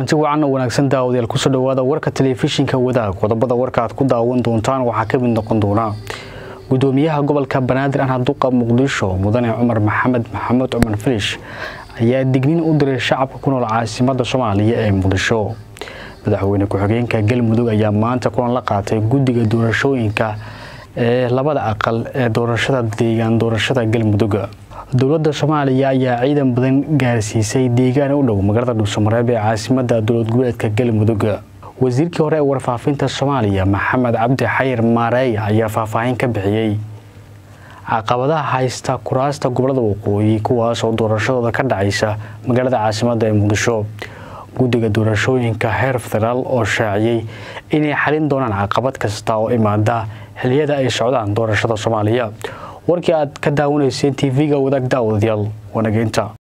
kulanti wacan oo wanaagsan daawadayaal kusoo dhawaada warka telefishinka wadaag qodobada warka aad ku daawan doontaan waxaa ka mid noqon doona gudoomiyaha gobolka banaadir anha duqa muqdisho mudane cumar maxamed maxamed cumar filish ayaa digniin u diray shacabka ku nool caasimada soomaaliya ee muqdisho madaxweyne ku-xigeenka galmudug ayaa maanta kulan la qaatay guddiga doorashooyinka ee labada aqal ee doorashada deegaan doorashada galmudug dowladda soomaaliya ayaa ciidan badan gaarsiisay deegaan u dhow magaalada dhuusamareeb ee caasimada dowlad goboleedka galmudug wasiirkii hore ee warfaafinta soomaaliya maxamed cabdi xayir maareey ayaa faahfaahin ka bixiyey caqabadaha haysta kuraasta gobolada waqooyi kuwaasoo doorashadooda ka dhacaysa magaalada caasimada ee muqdisho guddiga doorashooyinka heer federaal oo shaaciyey inay xalin doonaan caqabad kasta oo imaada xiliyada ay socdaan doorashada soomaaliya warkii aad ka daawanayseen tv-ga wadaag daawadayaal wanageynta